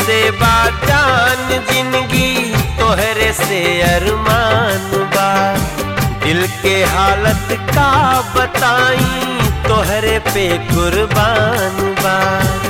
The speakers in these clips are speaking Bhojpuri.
से बाजान जिंदगी तोहरे से अरमान बा दिल के हालत का बताई तोहरे पे कुर्बान बा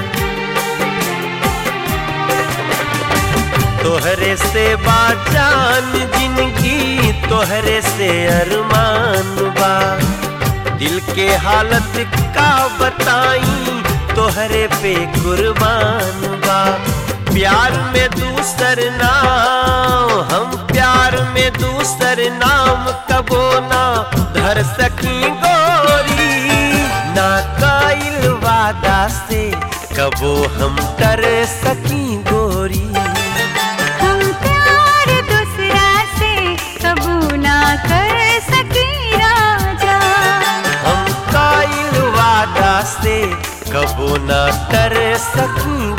तोहरे से बाजान जिंदगी तोहरे से अरमान बा दिल के हालत का बताई तोहरे पे कुर्बान बा प्यार में दूसर नाम हम प्यार में दूसर नाम कबो ना धर सकी गोरी ना काइल वादा से कबो हम डर सकी गोरी हम प्यार दूसरा से कबू ना कर सके राजा हम काइल वादा से कबो ना कर सकी